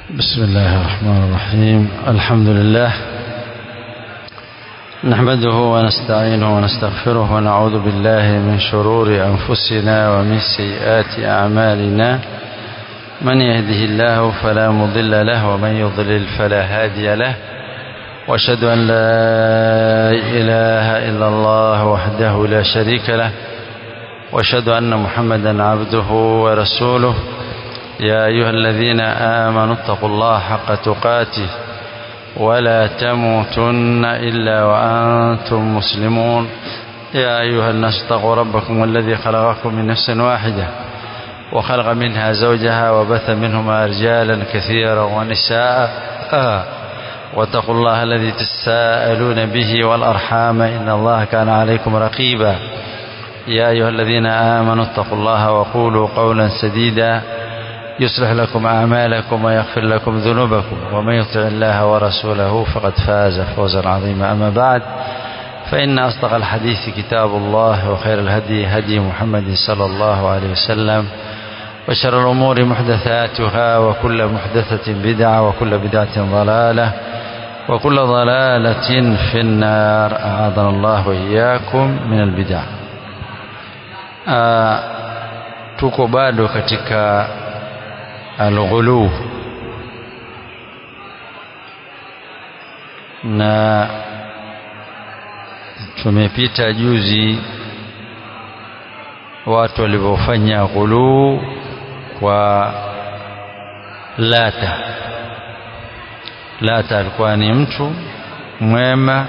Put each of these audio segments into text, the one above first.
بسم الله الرحمن الرحيم الحمد لله نحمده ونستعينه ونستغفره ونعوذ بالله من شرور أنفسنا ومن سيئات أعمالنا من يهده الله فلا مضل له ومن يضلل فلا هادي له واشهد أن لا إله إلا الله وحده لا شريك له واشهد أن محمدا عبده ورسوله يا أيها الذين آمنوا اتقوا الله حق تقاته ولا تموتن إلا وأنتم مسلمون يا أيها الناس اتقوا ربكم الذي خلقكم من نفس واحدة وخلق منها زوجها وبث منهما رجالا كثيرا ونساء آه واتقوا الله الذي تساءلون به والأرحام إن الله كان عليكم رقيبا يا أيها الذين آمنوا اتقوا الله وقولوا قولا سديدا يصلح لكم أعمالكم ويغفر لكم ذنوبكم ومن يطع الله ورسوله فقد فاز فوزا عظيما أما بعد فإن أصدق الحديث كتاب الله وخير الهدي هدي محمد صلى الله عليه وسلم وشر الأمور محدثاتها وكل محدثة بدعة وكل بدعة ضلالة وكل ضلالة في النار أعاذنا الله وإياكم من البدع آه tuko bado katika alghulu na tumepita juzi watu walivyofanya ghuluu kwa Lata. Lata alikuwa ni mtu mwema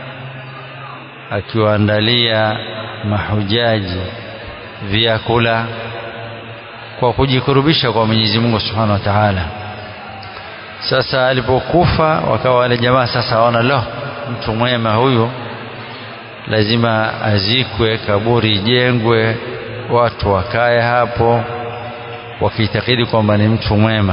akiwaandalia mahujaji vyakula kwa kujikurubisha kwa Mwenyezi Mungu Subhanahu wa Ta'ala. Sasa alipokufa wakawa wale jamaa sasa waona lo, mtu mwema huyu lazima azikwe, kaburi ijengwe, watu wakae hapo wakiitakidi kwamba ni mtu mwema.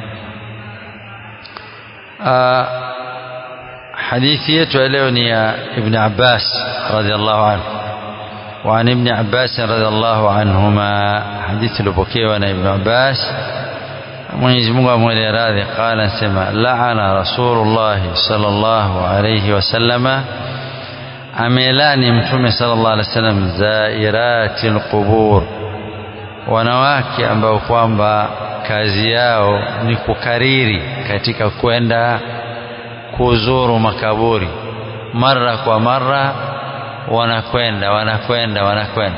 Aa, hadithi yetu ya leo ni ya Ibn Abbas radhiallahu anhu وعن ابن عباس رضي الله عنهما حديث لبكيوة ابن عباس Mwenyezi Mungu amwele radhi qala sema laana Rasulullah sallallahu alayhi wasallama amelani mtume sallallahu alayhi wasallam zairatil qubur wanawake ambao kwamba kazi yao ni kukariri katika kwenda kuzuru makaburi mara kwa mara wanakwenda wanakwenda wanakwenda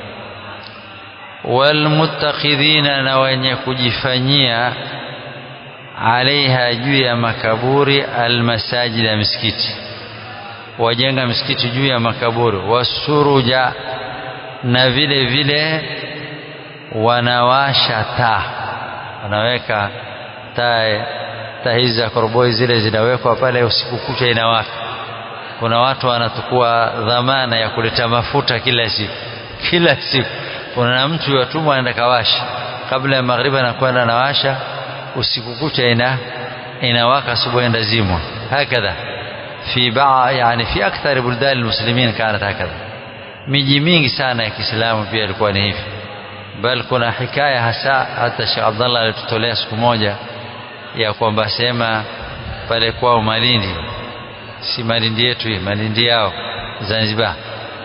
walmuttakhidhina na wenye kujifanyia alaiha juu ya makaburi almasajid ya misikiti wajenga misikiti juu ya makaburi wasuruja na vile vile wanawasha taa wanaweka taa taa hizi za koroboi zile zinawekwa pale usiku kucha inawaka kuna watu wanatukua dhamana ya kuleta mafuta kila siku kila siku kuna mtu yatumwa anaenda kawasha kabla ya magharibi anakwenda anawasha usiku kucha ina inawaka asubuhi enda zimwa hakadha fi baa yani fi akthar buldan almuslimin kanat hakadha miji mingi sana ya Kiislamu pia ilikuwa ni hivi bal kuna hikaya hasa hata Sheikh Abdullah alitutolea siku moja ya kwamba sema pale kwao Malindi si Malindi yetu hii Malindi yao Zanzibar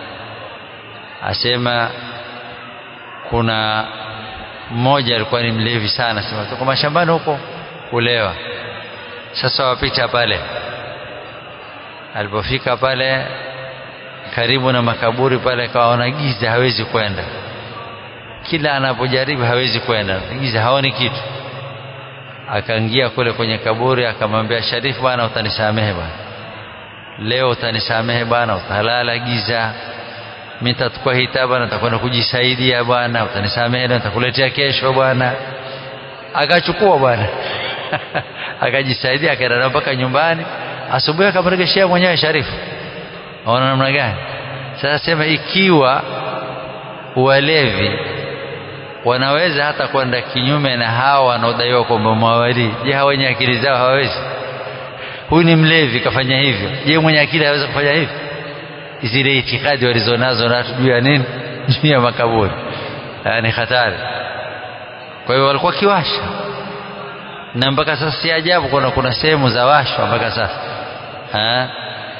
asema kuna mmoja alikuwa ni mlevi sana sema tuko mashambani huko kulewa sasa wapita pale alipofika pale karibu na makaburi pale kaona giza hawezi kwenda kila anapojaribu hawezi kwenda giza haoni kitu akaingia kule kwenye kaburi akamwambia Sharifu bwana utanisamehe bwana leo utanisamehe bwana utalala giza mimi nitachukua hitaba nitakwenda kujisaidia bwana utanisamehe nitakuletea kesho bwana akachukua bwana akajisaidia akaenda mpaka nyumbani asubuhi akamregeshea mwenyewe Sharifu aona namna gani sasa sema ikiwa walevi wanaweza hata kwenda kinyume na hawa wanaodaiwa kwamba mawali je hawa wenye akili zao hawawezi huyu ni mlevi kafanya hivyo je mwenye akili hawezi kufanya hivyo zile itikadi walizonazo na juu ya nini juu ya makaburi ni hatari kwa hiyo walikuwa kiwasha na mpaka sasa si ajabu kuna kuna sehemu za washwa mpaka sasa ha?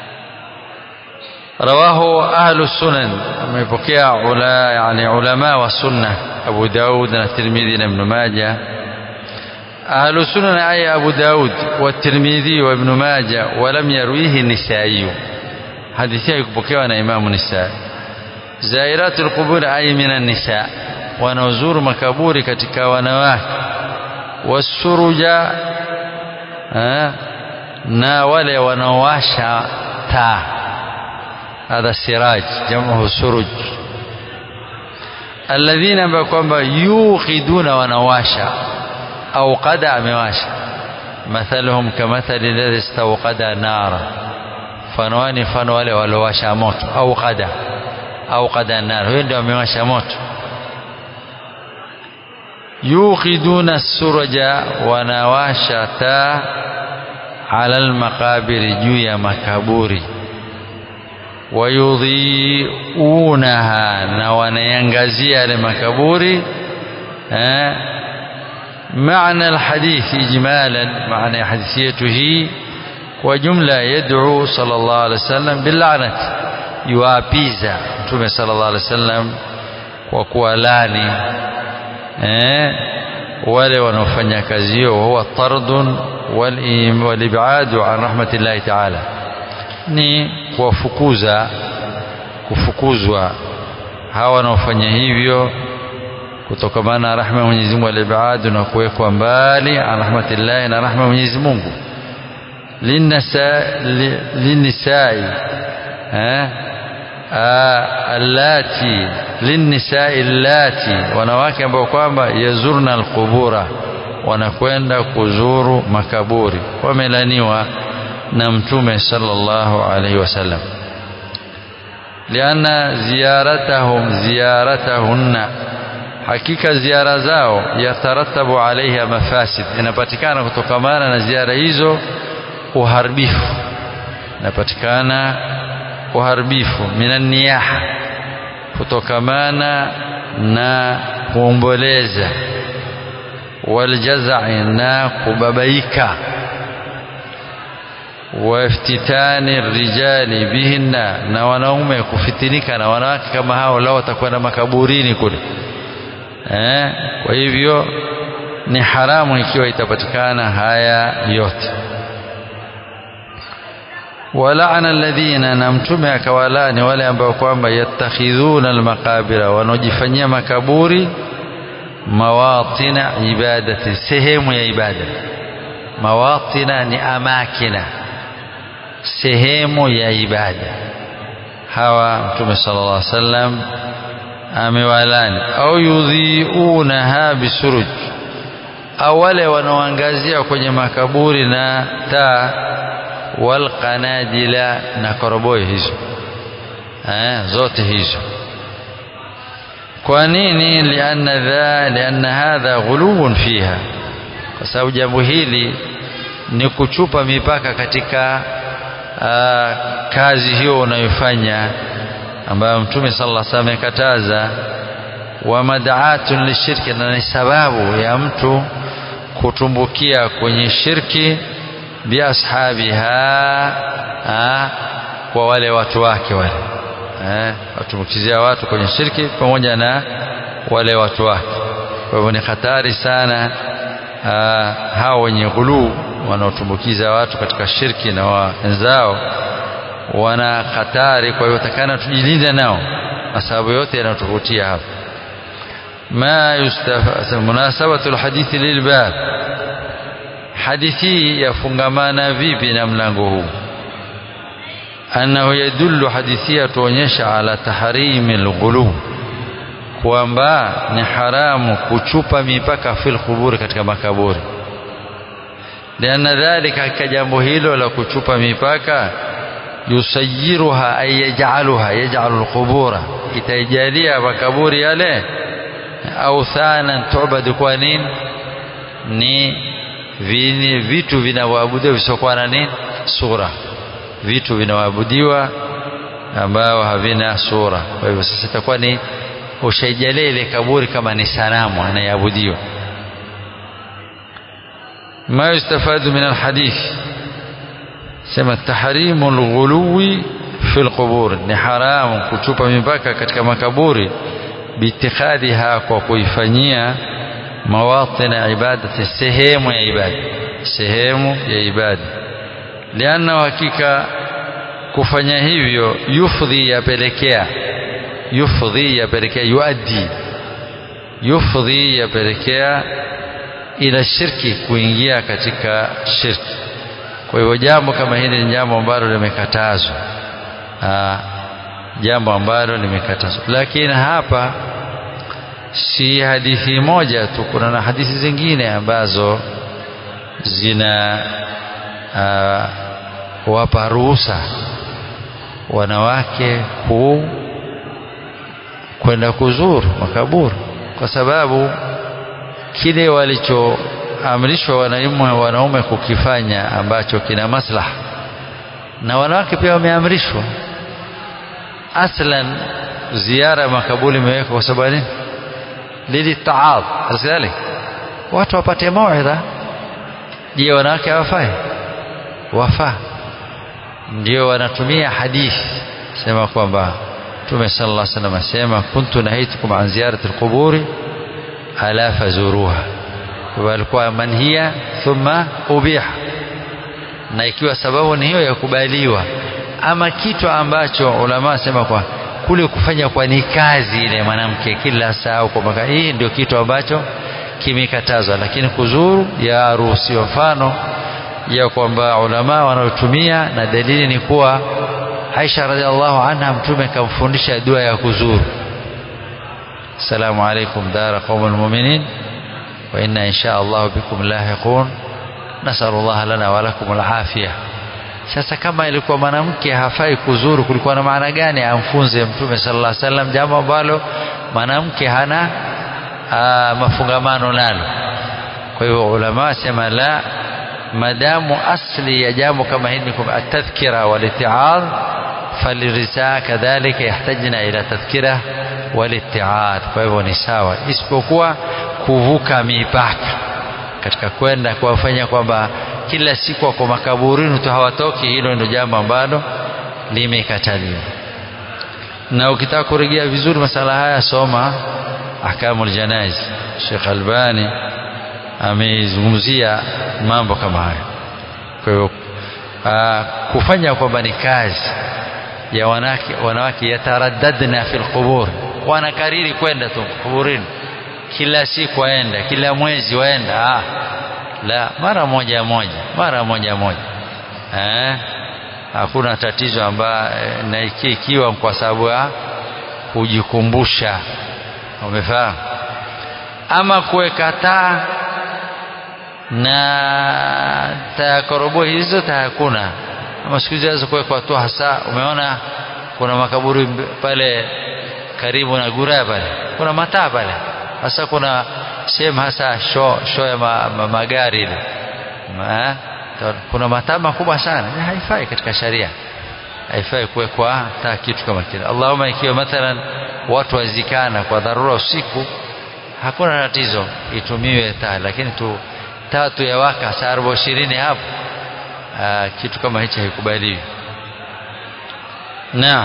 rawahu ahlu sunan amepokea ula, yani ulama wa sunna Abu Daud na Tirmidhi na Ibn Majah ahlu sunan ay Abu Daud wa Tirmidhi wa Ibn Majah wa lam yarwihi Nisai hadithi hii kupokewa na Imam Nisai zairatul qubur ay minan nisa wanaozuru makaburi katika wanawake wasuruja na wale wanaowasha taa hadha siraj jamuhu suruj alladhina ambao kwamba yuqiduna wanawasha au qada amewasha mathaluhum kamathali alladhi istawqada nara fanwani fano wale waliowasha moto au qada au qada nar huyo ndio amewasha moto yuqiduna suraja wanawasha taa ala almaqabiri juu ya makaburi wayudhiunaha na wanayangazia yale makaburi eh معنى الحديث إجمالا معنى حديثيته وجملة يدعو صلى الله عليه وسلم باللعنة يوابيزا متومة صلى الله عليه وسلم وكوالاني eh, wale wanaofanya kazi hiyo huwa tardun walibadu an rahmatillahi taala ni kuwafukuza kufukuzwa hawa wanaofanya hivyo kutokamana na rahma ya Mwenyezi Mungu walibadu na kuwekwa mbali an rahmatillahi na rahma ya Mwenyezi Mungu linisai eh allati linnisai allati wanawake ambao kwamba yazurna alqubura wanakwenda kuzuru makaburi wamelaniwa na mtume sallallahu alaihi wasallam lianna ziyaratahum ziyaratahunna hakika ziara zao yataratabu alaiha mafasid inapatikana kutokamana na ziara hizo uharibifu inapatikana uharibifu minan niyaha kutokamana na kuomboleza waljazai na kubabaika waftitani rijali bihinna na wanaume kufitinika na wanawake kama hao lao watakwenda makaburini kule eh, kwa hivyo ni haramu ikiwa itapatikana haya yote walaana alladhina na mtume akawalani wale ambao kwamba yattakhidhuna almaqabira wanaojifanyia makaburi mawatina ibadati sehemu ya ibada mawatina ni amakina sehemu ya ibada hawa mtume sallallahu alaihi wasallam amewalani au yudhiunaha bisuruj au wale wanaoangazia kwenye makaburi na taa walqanadila na koroboi hizo eh, zote hizo kwa nini lianna dha lianna hadha ghuluwun fiha kwa sababu jambo hili ni kuchupa mipaka katika aa, kazi hiyo unayofanya ambayo mtume sallallahu alaihi wasallam amekataza wa mad'atun lishirki na ni sababu ya mtu kutumbukia kwenye shirki biashabiha kwa wale watu wake wale eh, watumbukizia watu kwenye shirki pamoja na wale watu wake kwa hivyo ni hatari sana hao wenye ghuluu wanaotumbukiza watu katika shirki na wenzao wana hatari kwa hivyo takana tujilinde nao na sababu yote yanayotuvutia hapa ma yustafa munasabatu alhadithi lilbab hadithi yafungamana vipi na mlango huu annahu yadullu hadithi tuonyesha ala tahrimi alghulu kwamba ni haramu kuchupa mipaka fil quburi katika makaburi lianna dhalika katika jambo hilo la kuchupa mipaka yusayiruha ay yaj'aluha yaj'alu alqubura itaijalia makaburi yale authanan tu'badu kwa nini ni vini vitu vinavyoabudiwa visiokuwa na nini sura vitu vinavyoabudiwa ambao havina sura kwa hivyo sasa itakuwa ni ushaijalia ile kaburi kama ni sanamu anayeabudiwa ما يستفاد من الحديث سما تحريم الغلو في القبور ni haramu kutupa mipaka katika makaburi biitikhadhiha kwa kuifanyia mawatin ibadati sehemu ya ibada sehemu ya ibada lianna hakika kufanya hivyo yufdhi yapelekea yufdhi yapelekea yuaddi yufdhi yapelekea ila shirki kuingia katika shirki kwa hivyo jambo kama hili ni jambo ambalo limekatazwa jambo ambalo limekatazwa lakini hapa si hadithi moja tu kuna na hadithi zingine ambazo zina uh, wapa ruhusa wanawake ku kwenda kuzuru makaburi kwa sababu kile walichoamrishwa wanaume wanaume kukifanya ambacho kina maslaha na wanawake pia wameamrishwa aslan ziara ya makaburi imewekwa kwa sababu nini lilitaadh asidhalik watu wapate mauidha je wanawake hawafai wafaa ndio wanatumia hadithi sema kwamba Mtume sallallahu alaihi wasallam asema kuntu nahitukum an ziyarati alquburi ala fazuruha walikuwa manhia thumma ubiha na ikiwa sababu ni hiyo ya kubaliwa ama kitu ambacho ulama asema kwa kule kufanya kwa ni kazi ile mwanamke kila saa kwa maka hii ndio kitu ambacho kimekatazwa lakini kuzuru ya ruhusiwa mfano ya kwamba ulama wanaotumia na dalili ni kuwa Aisha radhiallahu anha mtume kamfundisha dua ya kuzuru Assalamu alaikum dara qaumul mu'minin wa inna insha Allah bikum lahiqun nasallallahu lana wa lakum alafiyah sasa kama ilikuwa mwanamke hafai kuzuru kulikuwa na maana gani amfunze mtume sallallahu alaihi wasallam jambo ambalo mwanamke hana aa, mafungamano nalo kwa hivyo ulama wasema la madamu asli ya jambo kama hili ni atadhkira walitiadh falirisaa kadhalika yahtajina ila tadhkira walitiadh kwa hivyo ni sawa isipokuwa kuvuka mipaka katika kwenda kuwafanya kwamba kila siku wako makaburini tu hawatoki hilo ndio jambo ambalo limekataliwa na ukitaka kurejea vizuri masala haya soma ahkamul janaiz Sheikh Albani ameizungumzia mambo kama haya kwa hiyo kufanya kwamba ni kazi ya wanawake wanawake yataraddadna fil qubur wanakariri kwenda tu kuburini kila siku waenda kila mwezi waenda ah la mara moja moja mara moja moja eh hakuna tatizo ambayo na ikiwa kwa sababu ya kujikumbusha umefahamu ama kuweka taa na takorobo hizo hakuna ama siku hizi kuwekwa tu hasa umeona kuna makaburi pale karibu na gura pale kuna mataa pale hasa kuna sehemu hasa show, show ya ma, ma, magari ile ma, kuna mataa makubwa sana haifai katika sharia haifai kuwekwa taa kitu kama kile Allahumma ikiwa mathalan watu wazikana kwa dharura usiku hakuna tatizo itumiwe taa lakini tu tatu ya waka saa arobaini ishirini hapo aa, kitu kama hicho haikubaliwi na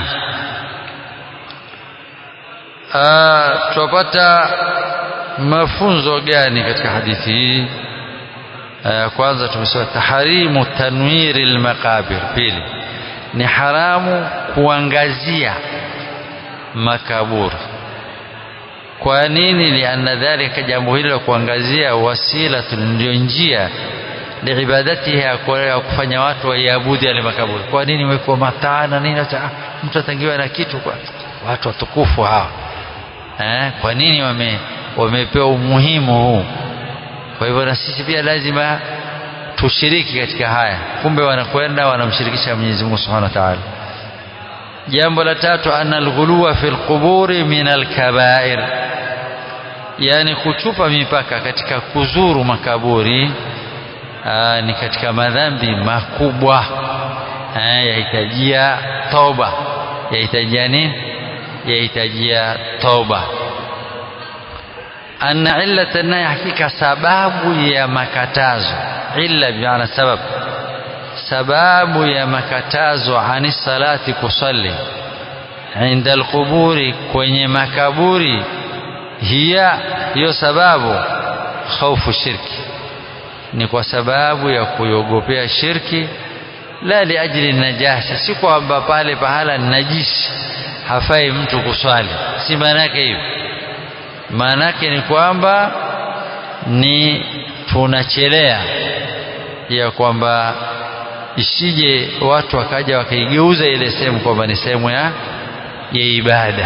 tupata mafunzo gani katika hadithi hii kwanza tumesema taharimu tanwiri almaqabir pili ni haramu kuangazia makaburi kwa nini lianna dhalika jambo hilo la kuangazia wasila ndio njia liibadatiha ya kufanya watu waiabudu yale makaburi kwa nini wekwa mataa na nini mtu atangiwa na kitu kwa watu watukufu hawa eh, kwa nini wame wamepewa umuhimu huu kwa hivyo na sisi pia lazima tushiriki katika haya kumbe wanakwenda wanamshirikisha Mwenyezi Mungu Subhanahu wa Ta'ala jambo la tatu anna alghuluwa fi alquburi min alkabair yani kuchupa mipaka katika kuzuru makaburi aa, ni katika madhambi makubwa yahitajia toba yahitajia nini yahitajia toba anna illata nahi hakika sababu ya makatazo illa bimaana sabab sababu ya makatazo ani salati kusalli inda alquburi kwenye makaburi hiya hiyo sababu khaufu shirki ni kwa sababu ya kuiogopea shirki la liajli najasa si kwamba pale pahala najisi hafai mtu kuswali si maana yake hiyo maana yake ni kwamba ni tunachelea ya kwamba isije watu wakaja wakaigeuza ile sehemu kwamba ni sehemu ya ya ibada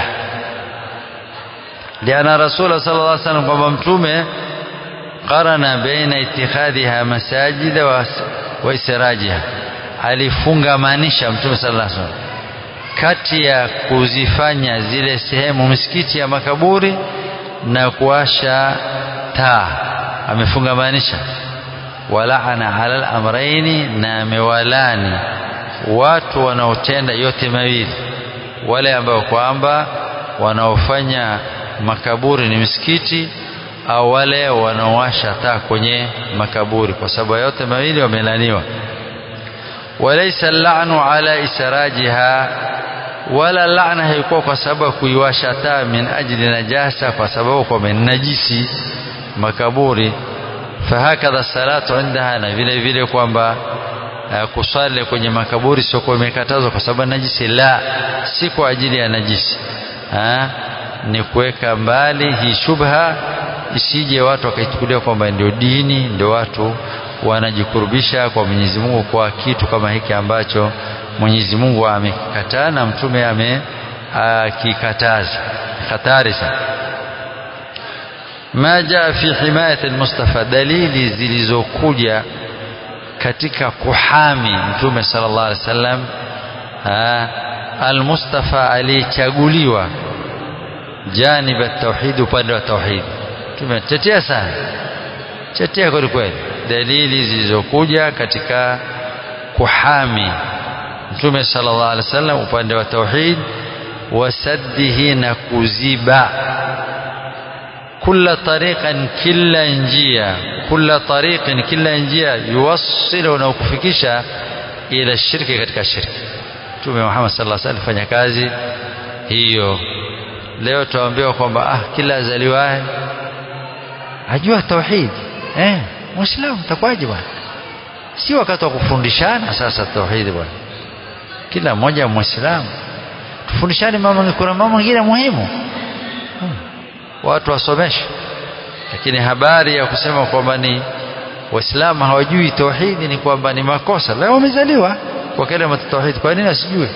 liana rasul sallallahu alaihi wasallam kwamba mtume qarana baina itikhadhiha masajida wa, wa israjiha alifungamanisha mtume sallallahu alaihi wasallam kati ya kuzifanya zile sehemu misikiti ya makaburi na kuwasha taa amefungamanisha walaana ala al-amraini na amewalani watu wanaotenda yote mawili wale ambao kwamba wanaofanya makaburi ni misikiti au wale wanaowasha taa kwenye makaburi kwa sababu yote mawili wamelaniwa walaysa al-la'nu ala israjiha wala laana haikuwa kwa sababu ya kuiwasha taa min ajli najasa kwa sababu kwa najisi makaburi fahakadha salatu indaha na vile vile kwamba uh, kusali kwenye makaburi sio kwa imekatazwa kwa sababu najisi la si kwa ajili ya najisi ha? ni kuweka mbali hii shubha isije watu wakaichukulia kwamba ndio dini ndio watu wanajikurubisha kwa Mwenyezi Mungu kwa kitu kama hiki ambacho Mwenyezi Mungu amekikataa na mtume amekikataza hatari sana ma jaa fi himayati almustafa dalili zilizokuja katika kuhami mtume sallallahu alaihi wasallam almustafa aliyechaguliwa janib at-tauhid upande wa tauhid tumetetea sana tetea kweli kweli dalili zilizokuja katika kuhami mtume sallallahu alaihi wasallam upande wa tauhid wasaddihi na kuziba kula tariqan kila njia kula tariqin kila njia yuwassilu na kufikisha ila shirki katika shirki mtume Muhammad sallallahu alaihi wasallam fanya kazi hiyo leo tuambiwa kwamba ah kila azaliwaye ajua tauhid eh muislamu takwaje bwana si wakati wa kufundishana sasa tauhid bwana kila mmoja muislamu tufundishane mambo kuna mambo mengine muhimu hmm. watu wasomeshe lakini habari ya kusema kwamba ni waislamu hawajui tauhidi ni kwamba ni makosa leo wamezaliwa kwa kalima tauhid kwa nini asijue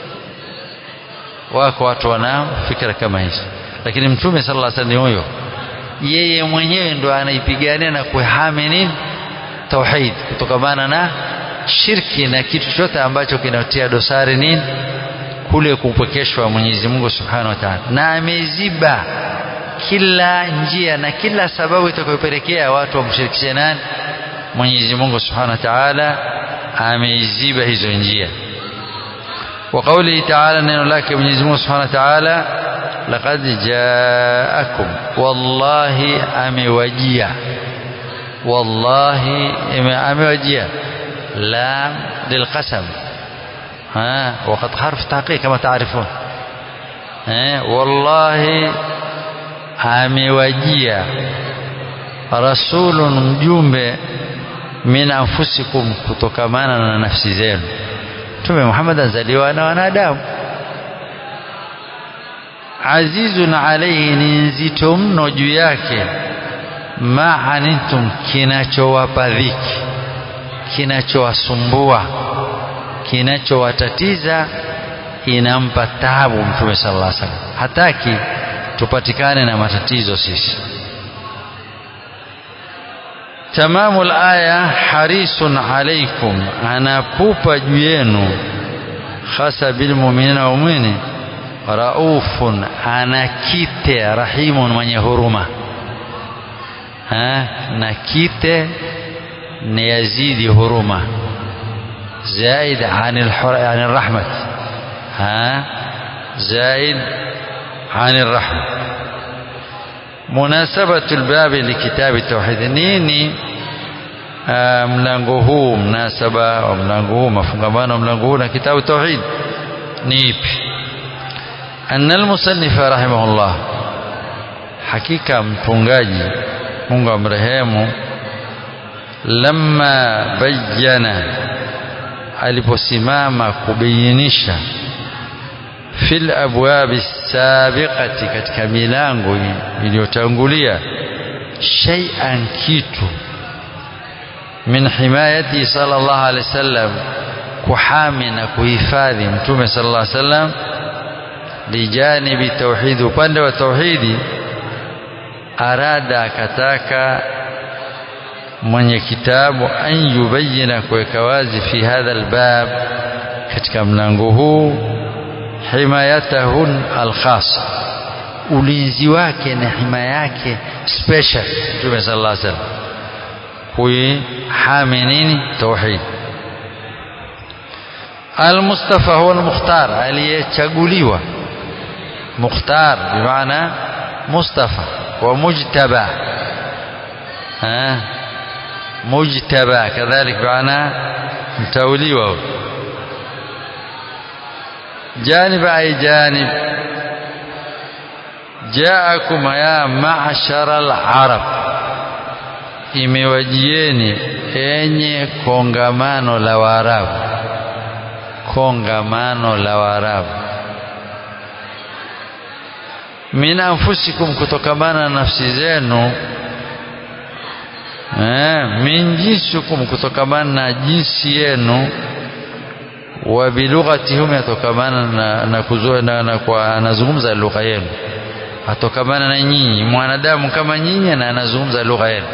wako watu wanao fikra kama hizo lakini mtume sallallahu alaihi wasallam huyo yeye mwenyewe ndo anaipigania na kuhami nini tauhid kutokamana na shirki na kitu chote ambacho kinatia dosari nini kule kupwekeshwa Mwenyezi Mungu Subhanahu wa Ta'ala na ameziba kila njia na kila sababu itakayopelekea watu wamshirikishe nani Mwenyezi Mungu Subhanahu wa Ta'ala ameiziba hizo njia وقوله تعالى نين لك Mwenyezi Mungu Subhanahu wa Ta'ala laqad ja'akum wallahi amewajia wallahi amewajia lam lilqasam ها وقد حرف تحقيق كما تعرفون ها والله amewajia rasulun mjumbe min anfusikum kutokamana na nafsi zenu mtume Muhammad azaliwa na wanadamu azizun alayhi ni nzito mno juu yake ma antum kinachowapa dhiki kinachowasumbua kinachowatatiza inampa taabu mtume sallallahu alaihi wasallam hataki tupatikane na matatizo sisi tamamu alaya harisun alaikum anapupa juu yenu hasa bilmuminina waumini raufun anakite rahimun mwenye huruma ha? na kite ni yazidi huruma زائد عن الحر... عن الرحمة ها زائد عن الرحمة مناسبة الباب لكتاب التوحيد نيني uh, mlango huu mnasaba wa mlango huu mafungamano wa mlango huu na kitabu tauhid ni ipi أن المصنف رحمه الله حقيقة mtungaji Mungu amrehemu lamma bayyana aliposimama kubayinisha fil abwabi sabiqati katika milango iliyotangulia shay'an kitu min himayati sallallahu alaihi wasallam kuhami na kuhifadhi mtume sallallahu alaihi wasallam lijanibi tauhidi upande wa tauhidi arada akataka mwenye kitabu an yubayina kuweka wazi fi hadha albab katika mlango huu himayatahu alkhas ulinzi wake na himaya yake special mtume sallallahu alaihi wasallam kuihami nini tauhid almustafa huwa almukhtar aliyechaguliwa mukhtar bimaana mustafa wa mujtaba ha mujtaba kadhalik bimaana mtauliwa جانب أي جانب جاءكم يا معشر العرب imewajieni enye kongamano la Waarabu kongamano la Waarabu min anfusikum kutokamana na nafsi zenu eh, min jinsikum kutokamana na jinsi yenu wa bilughatihum yatokamana na, na, kuzua, na, na kwa anazungumza lugha yenu atokamana na nyinyi mwanadamu kama nyinyi na anazungumza lugha yenu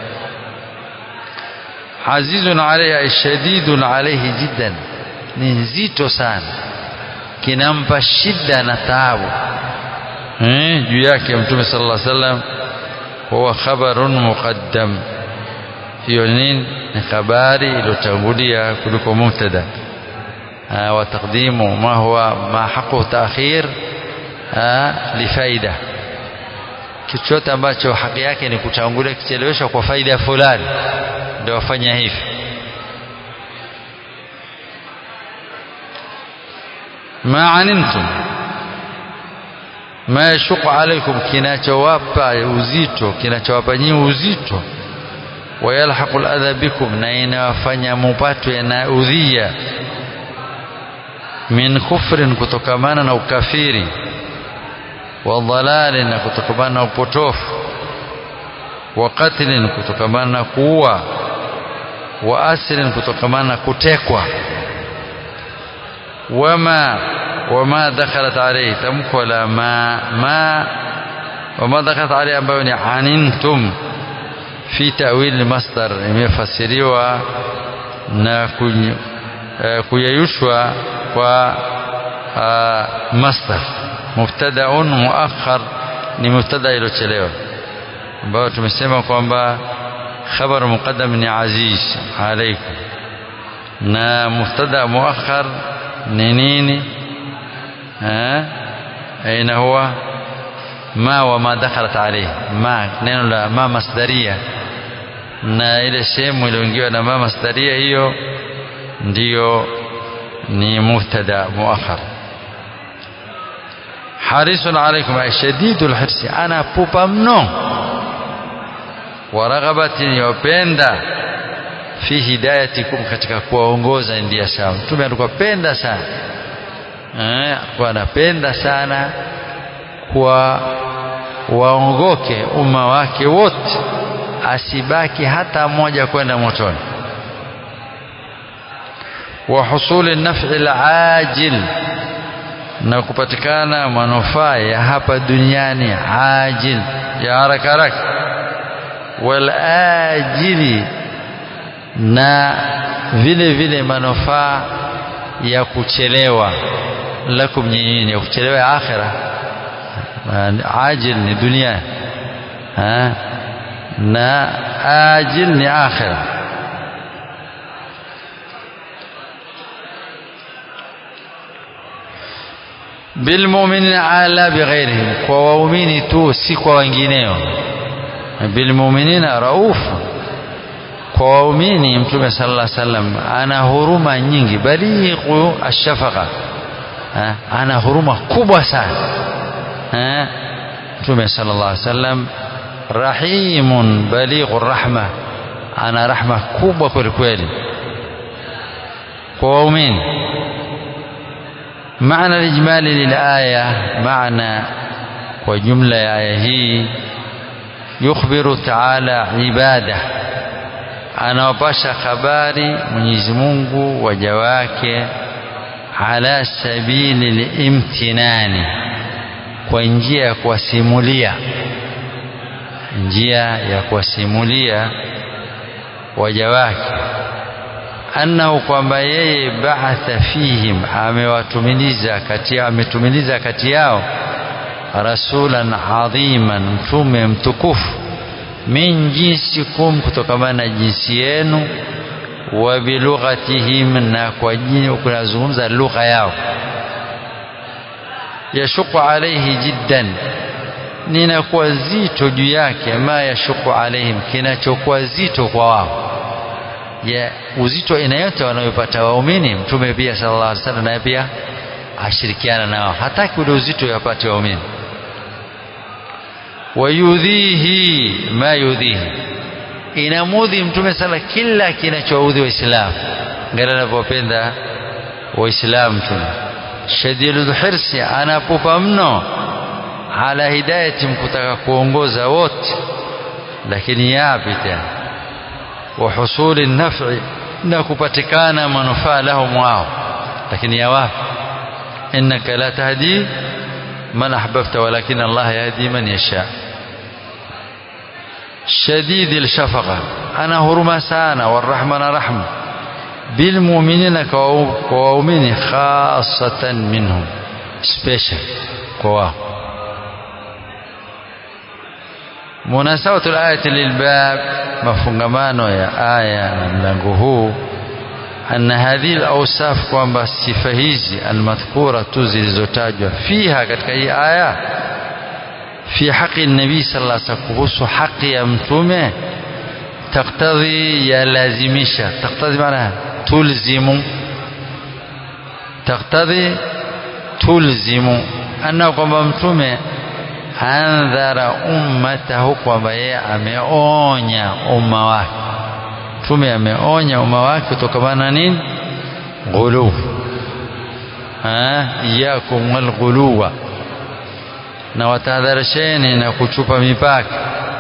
azizun alayhi shadidun alayhi jiddan ni nzito sana kinampa shida na taabu eh, juu yake mtume sallallahu alaihi wasallam huwa khabarun muqaddam hiyo nini ni habari iliyotangulia kuliko mubtada wa taqdimu ma huwa ma haqu ta'khir lifaida kitu chote ambacho haki yake ni kutangulia kicheleweshwa kwa faida fulani ndio wafanya hivi ma anintum ma yashuqu alaikum kinachowapa uzito kinachowapa nyinyi uzito wayalhaqu aladha bikum na inawafanya mupatwe na udhia min kufrin kutokamana na ukafiri wa dhalalin na kutokamana na upotofu wa qatlin kutokamana na kuua wa asrin kutokamana na kutekwa wama wama dakhalat alayhi tamko la ma ma wama dakhalat alayhi ambayo ni anintum fi ta'wil masdar imefasiriwa na kuyayushwa kwa masdar mubtadaun muakhar ni mubtada iliyochelewa ambayo tumesema kwamba khabar muqaddam ni aziz alaikum na mubtada muakhar ni nini aina huwa ma wa ma dakhalat alayhi ma neno la ma masdaria na ile sehemu iliyoingiwa na ma masdaria hiyo ndiyo ni mubtada muakhar harisun alaikum ay shadidul hirsi ana pupa mno wa raghabatin yopenda fi hidayatikum katika kuwaongoza ndia sawa mtume alikuwa penda sana eh alikuwa anapenda sana kwa waongoke umma wake wote asibaki hata mmoja kwenda motoni wa husuli naf'i al-ajil na kupatikana manufaa ya hapa duniani ajil ya haraka haraka wal ajili na vile vile manufaa ya kuchelewa lakum nyinyi ya kuchelewa ya akhira ajil ni dunia ha? na ajil ni akhira bilmuminina ala bighairihim kwa waumini tu si kwa wengineo bilmuminina raufu kwa kwa waumini mtume sallallahu alaihi wasallam ana huruma nyingi balighu ashafaqa ana huruma kubwa sana mtume sallallahu alaihi wasallam rahimun balighu rahma ana rahma kubwa kweli kweli kwa waumini maana lijmali lilaya maana kwa jumla ya aya hii yukhbiru taala ibada anawapasha habari Mwenyezi Mungu waja wake ala sabili limtinani kwa njia ya kuwasimulia njia ya kuwasimulia waja wake annahu kwamba yeye ba'atha fihim amewatumiliza kati yao ametumiliza kati yao rasulan adhiman mtume mtukufu min jinsikum kutokamana na jinsi yenu wa bilughatihim na kwa jini kunazungumza lugha yao yashuku alaihi jiddan ninakuwa zito juu yake ma yashuku alaihim kinachokuwa zito kwa wao ya uzito aina yote wanayopata waumini mtume pia sallallahu alaihi wasallam naye pia ashirikiana nao hataki ule uzito yapate waumini wayudhihi ma yudhihi inamudhi mtume sala kila kinachoudhi waislamu ngala anavyopenda waislamu mtume shadidul hirsi anapupa mno ala hidayati mkutaka kuongoza wote lakini yapi tena wa husuli naf'i na kupatikana manufaa lahum wao lakini ya wapi innaka la tahdi man ahbabta walakin Allah yahdi man yasha شديد الشفقة أنا هرما سانا والرحمة رحمة بالمؤمنين كوامين خاصة منهم سبيشال كوا مناسبة الآية للباب مفهمانه يا آية ملango أن هذه الأوصاف kwamba sifa hizi almadhkura tu zilizotajwa fiha katika hii aya في حق النبي صلى الله عليه وسلم kuhusu haki ya mtume taktadhi yalazimisha taktadhi maana tulzimu taktadhi tulzimu anna kwamba mtume andhara ummatahu kwamba yeye ameonya umma wake mtume ameonya umma wake kutokana na nini ghuluw iyakum walghuluwa na watahadharisheni na kuchupa mipaka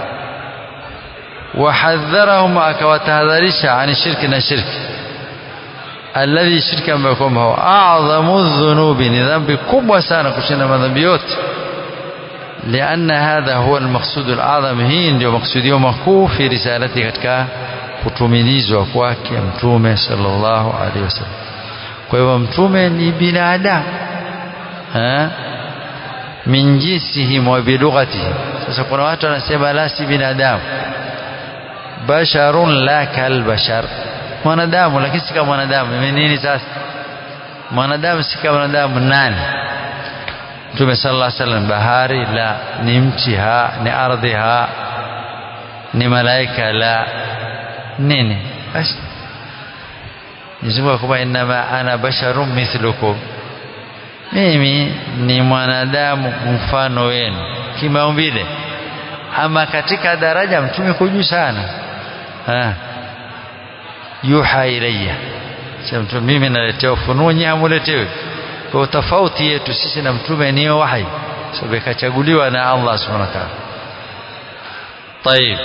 wahadharahum akawatahadharisha ani shirki na shirki alladhi shirki ambayo kwamba huwa adhamu dhunubi ni dhambi kubwa sana kushinda madhambi yote لأن هذا هو المقصود الأعظم هي ndio maksudio makuu fi risalati katika kutumilizwa kwake mtume sallallahu alaihi wasallam kwa hivyo mtume ni binadamu eh min jinsihim wa bilughatihim sasa kuna watu wanasema la si binadamu basharun la kal bashar mwanadamu lakini si kama mwanadamu ni nini sasa mwanadamu si kama mwanadamu nani Mtume sallallahu alaihi wasallam bahari la ni mti ha ni ardhi ha ni malaika la nini basi Mwenyezi kwamba inama ana basharun mithlukum mimi ni mwanadamu mfano wenu kimaumbile ama katika daraja mtume kujuu sana ha. yuha ilayya sasa mimi naletea ufunuo nyinyi hamuletewi kwa tofauti yetu sisi na mtume ni wahi sababu ikachaguliwa na Allah subhanahu wa ta'ala طيب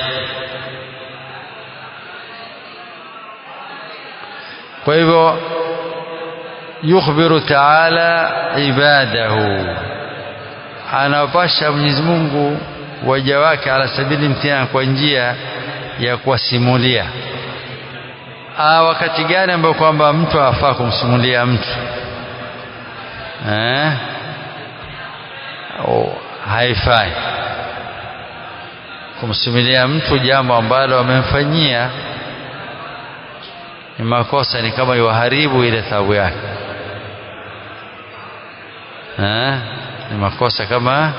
kwa hivyo yukhbiru ta'ala ibadahu anawapasha Mwenyezi Mungu waja wake ala sabili mtihani kwa njia ya kuwasimulia ah wakati gani ambao kwamba mtu afaa kumsimulia mtu eh oh, haifai kumsimulia mtu jambo ambalo amemfanyia ni makosa ni kama yuharibu ile thawabu yake eh ni makosa kama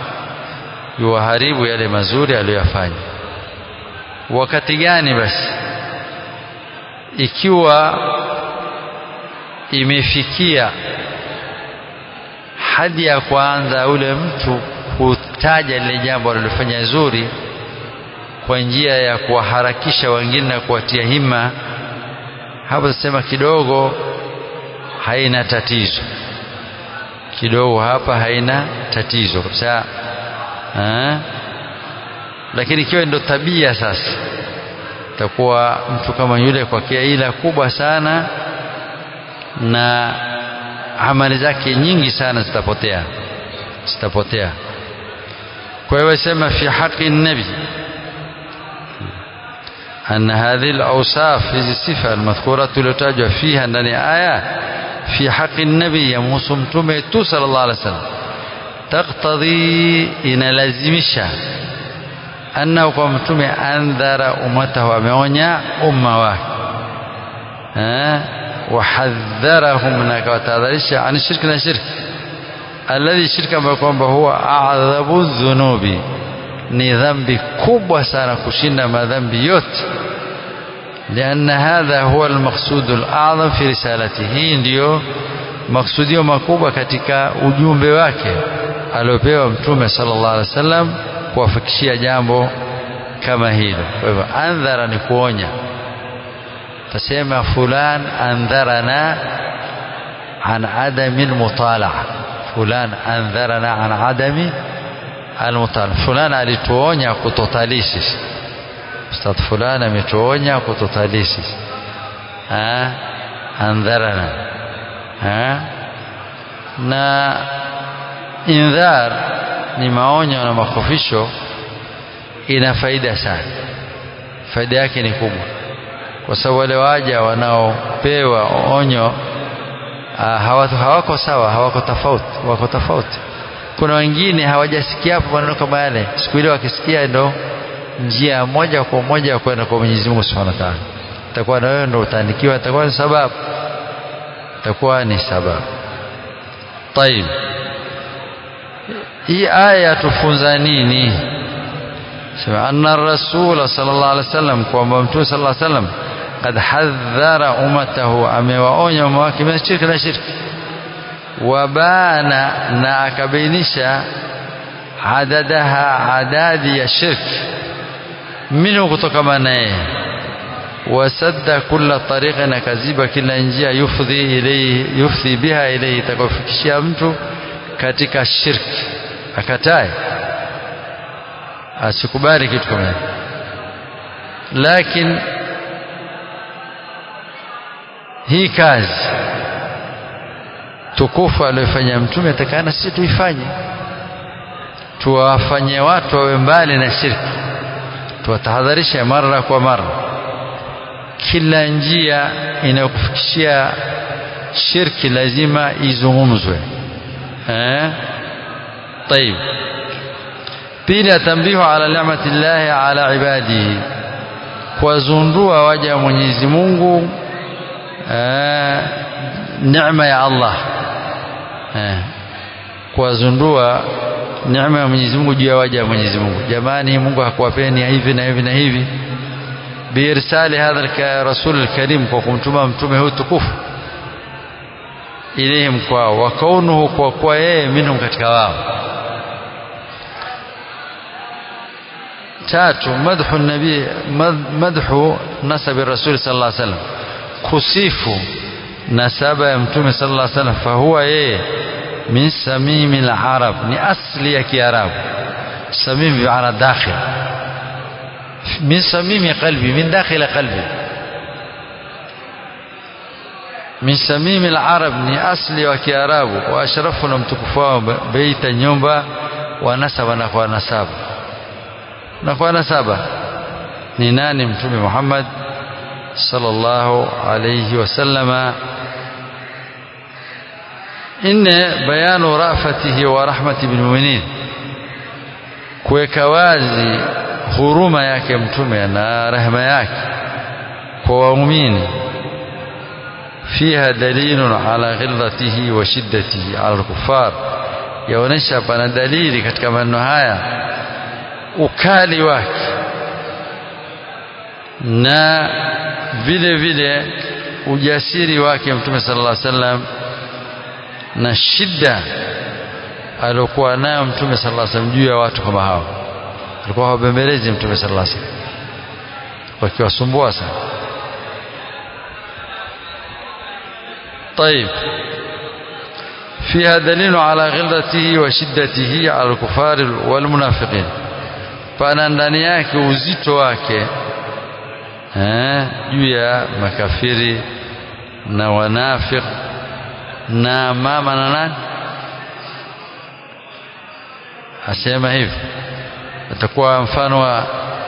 yuharibu yale mazuri aliyofanya wakati gani basi ikiwa imefikia hadi ya kwanza ule mtu kutaja lile jambo alilofanya zuri kwa njia ya kuwaharakisha wengine na kuwatia hima hapo tasema kidogo haina tatizo kidogo hapa haina tatizo kabisa lakini ikiwa ndio tabia sasa takuwa mtu kama yule kwa kiaila kubwa sana na amali zake nyingi sana zitapotea zitapotea kwa hiyo sema fi haqi nabi أن هذه الأوصاف هذه الصفة المذكورة التي فيها أن آية في حق النبي يموس متومه صلى الله عليه وسلم تقتضي إن لازمشا أنه kwa mtume andhara ummatahu ameonya umma wake wahadharahum na akawatahadharisha an shirki na shirki alladhi shirki ambayo kwamba huwa adhabu dhunubi ni dhambi kubwa sana kushinda madhambi yote لأن هذا هو المقصود الأعظم في رسالته hii ndiyo maksudio makubwa katika ujumbe wake aliopewa mtume sallallahu alaihi wasallam kuwafikishia jambo kama hilo kwa hivyo andhara ni kuonya tasema fulan andharana an adami almutalaa fulan andharana an adami almutalaa fulan alituonya kutotalii sisi ustadh fulani ametuonya kutotalii sisi andharana ha? na indhar ni maonyo na makofisho ina faida sana faida yake ni kubwa kwa sababu wale waja wanaopewa onyo hawako, hawako sawa hawako tofauti wako tofauti kuna wengine hawajasikia hapo maneno kama yale siku ile wakisikia ndo njia moja kwa moja ya kwenda kwa Mwenyezi Mungu Subhanahu wa Ta'ala itakuwa na wewe ndo utaandikiwa itakuwa ni sababu itakuwa ni sababu طيب hii aya tufunza nini sema anna rasul sallallahu alaihi wasallam kwamba mtume sallallahu alaihi wasallam قد حذر امته amewaonya umma wake min shirki na shirki wabana na akabainisha adadaha adadi ya shirki minhu kutokana naye wasadda kulla tariqin akaziba kila njia yufdhi ilayhi yufdhi biha ilayhi itakayofikishia mtu katika shirki akatae asikubali kitu kama hicho lakini hii kazi tukufu aliyofanya mtume atakana sisi tuifanye tuwafanye watu wawe mbali na shirki tuwatahadharishe mara kwa mara kila njia inayokufikishia shirki lazima izungumzwe eh طيب pili tambihu ala ni'mati llahi ala ibadihi kuwazundua waja wa Mwenyezi Mungu eh, neema ya Allah eh, kuwazundua neema ya Mwenyezi Mungu juu ya waja wa Mwenyezi Mungu jamani Mungu hakuwapeni hivi na hivi na hivi biirsali hadha rasul alkarim kwa kumtuma mtume huyu tukufu ilayhim kwao wa kaunuhu kwa kuwa yeye minhum katika wao tatu madhu nabii madhu nasabi rasul sallallahu alaihi wasallam kusifu nasaba ya mtume sallallahu alaihi wasallam fahuwa yeye min samimi al-arab ni asli ya kiarabu samimi bi'ana dakhil min samimi qalbi min dakhil qalbi min samimi al-arab ni asli wa kiarabu wa ashrafu na mtukufu wao beita nyumba wa nasaba na kwa nasaba na kwa nasaba ni nani mtume Muhammad sallallahu alayhi wasallama inne bayanu rafatihi wa rahmati bil mu'minin kuweka wazi huruma yake mtume na rehema yake kwa waumini fiha dalilun ala ghilzatihi wa shiddatihi ala al-kuffar yaonesha pana dalili katika maneno haya ukali wake na vile vile ujasiri wake mtume sallallahu alaihi wasallam na shida aliokuwa nayo mtume sallallahu alaihi wasallam juu ya watu kama hao alikuwa hawabembelezi mtume sallallahu alaihi wasallam wakiwasumbua sana طيب فيها دليل على غلظته وشدته على الكفار والمنافقين pana ndani yake uzito wake juu ya makafiri na wanafiq na mama na nani asema hivi atakuwa mfano wa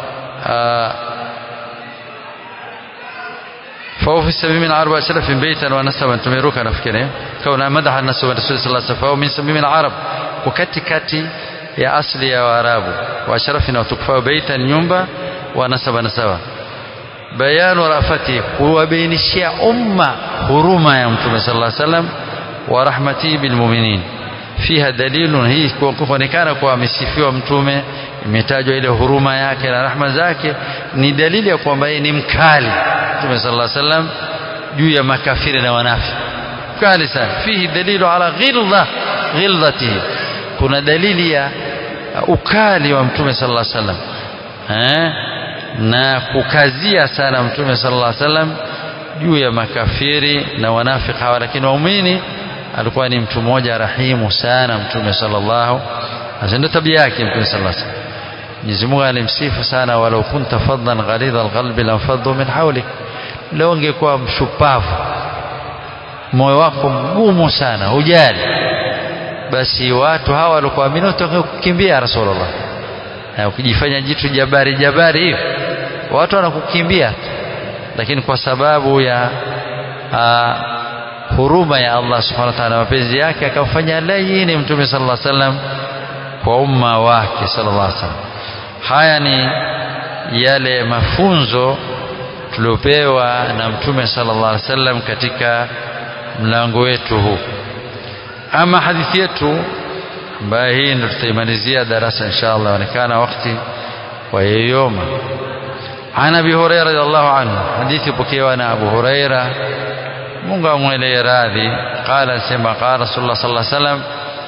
فهو في السبيل من عرب أشرف بيتا ونسبا تميروك نفكره كون مدح الناس والرسول صلى الله عليه وسلم فهو من سبيل من العرب وكتي كتي يا أصلي يا وارابو وأشرفنا وتكفى بيتا nyumba ونسبا نسبا بيان رأفته هو بين الشيء أمة هرما يا متوم صلى الله عليه وسلم ورحمته بالمؤمنين فيها دليل hii kuonekana kuwa amesifiwa mtume imetajwa ile huruma yake na rahma zake ni dalili ya kwamba yeye ni mkali mtume sallallahu alaihi wasallam juu ya makafiri na wanafi kali sana fihi dalilu ala ghilza ghilzatihi kuna dalili ya ukali wa mtume sallallahu alaihi wasallam eh na kukazia sana mtume sallallahu alaihi wasallam juu ya makafiri na wanafiki hawa lakini waumini alikuwa ni mtu mmoja rahimu sana mtume sallallahu alaihi ndio tabia yake mtume sallallahu alaihi wasallam Mwenyezi Mungu alimsifu sana walau kunta faddan ghalidha alqalbi lamfaddu min hawlik leo ungekuwa mshupavu moyo wako mgumu sana hujali basi watu hawa walikuamini watakukimbia rasulullah na ukijifanya jitu jabari jabari hivi watu wanakukimbia lakini kwa sababu ya aa, huruma ya Allah subhanahu wa ta'ala mapenzi yake akamfanya laini mtume sallallahu alaihi wasallam kwa umma wake sallallahu alaihi wasallam haya ni yale mafunzo tuliopewa na mtume sallallahu alaihi wasallam katika mlango wetu huu ama hadithi yetu ambayo hii ndio tutaimalizia darasa insha Allah onekana wakati wa yeyoma عن ابي هريره رضي الله عنه حديث بكيوا انا ابو هريره Mungu amwelee radhi qala sema qala rasulullah sallallahu alaihi wasallam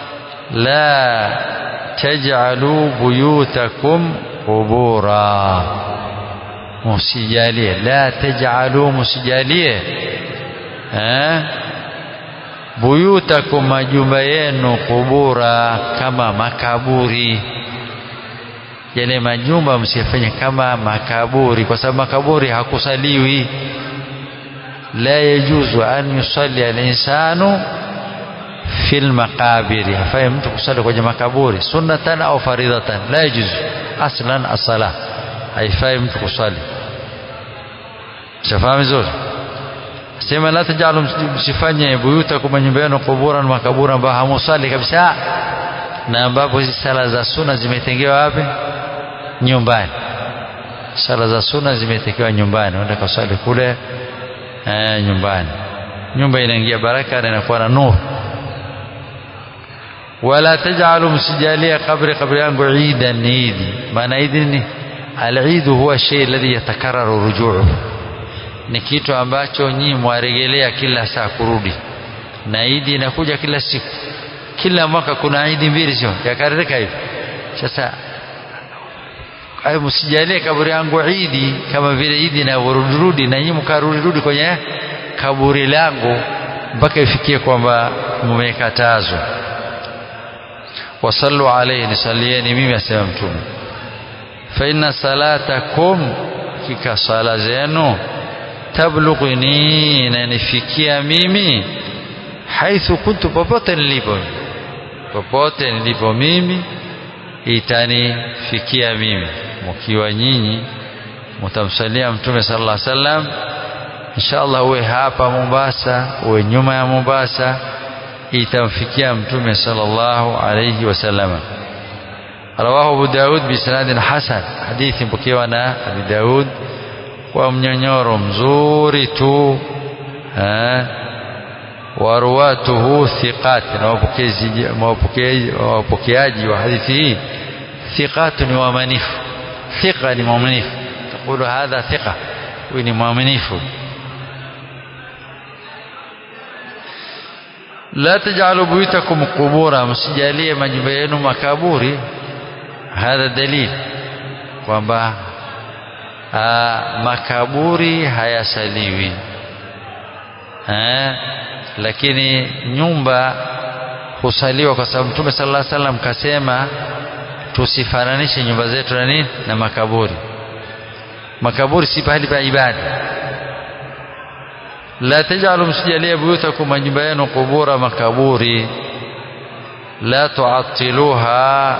la taj'alu buyutakum qubura musijalie la taj'alu musijalie eh buyutakum majumba yenu kubura kama makaburi yale majumba msifanye kama makaburi kwa sababu makaburi hakusaliwi la yajuzu an yusalli al-insanu fil maqabiri hafai mtu kusali kwenye makaburi sunnatan au faridatan la yajuzu aslan as-sala haifai mtu kusali shafahamu vizuri sema la tajalu msifanye buyuta kwa nyumba yenu kuburan makabura ambayo hamusali kabisa na ambapo hizi sala za sunna zimetengewa wapi nyumbani sala za sunna zimetengewa nyumbani unaenda kusali kule eh, nyumbani nyumba inaingia baraka na inakuwa na nuru wala tajalu msijalia kabri kabri yangu idan idi maana idi ni al-eid huwa shay alladhi yatakarraru ruju'uhu ni kitu ambacho nyinyi mwaregelea kila saa kurudi na idi inakuja kila siku kila mwaka kuna idi mbili sio yakaririka hivi sasa hayo msijalie kaburi yangu idi kama vile idi inavyorudi na nyinyi mkarudi rudi kwenye kaburi langu mpaka ifikie kwamba mmekatazwa wasallu alayhi nisalieni mimi asema mtume fa inna salatakum kika sala zenu tablughuni inanifikia mimi haithu kuntu popote nilipo popote nilipo mimi itanifikia mimi mkiwa nyinyi mtamsalia mtume sallallahu alaihi wasallam inshallah uwe hapa Mombasa uwe nyuma ya Mombasa itamfikia mtume sallallahu alayhi wasallam رواه أبو داود بسناد حسن حديث مبكيوانا أبي داود ومنينيور مزوري تو ها waruwatuhu thiqat na wapokeaji wa hadithi hii thiqatu ni waaminifu thiqa ni mwaminifu taqulu hadha thiqa huyu ni mwaminifu la taj'alu buyutakum qubura msijalie majumba yenu makaburi hadha dalil kwamba makaburi hayasaliwi eh, lakini nyumba husaliwa kwa sababu Mtume sallallahu alaihi wasallam kasema tusifananishe nyumba zetu na nini na makaburi makaburi si pahali pa ibada la tajalu msijalie buyutakum majumba yenu kubura makaburi la tuatiluha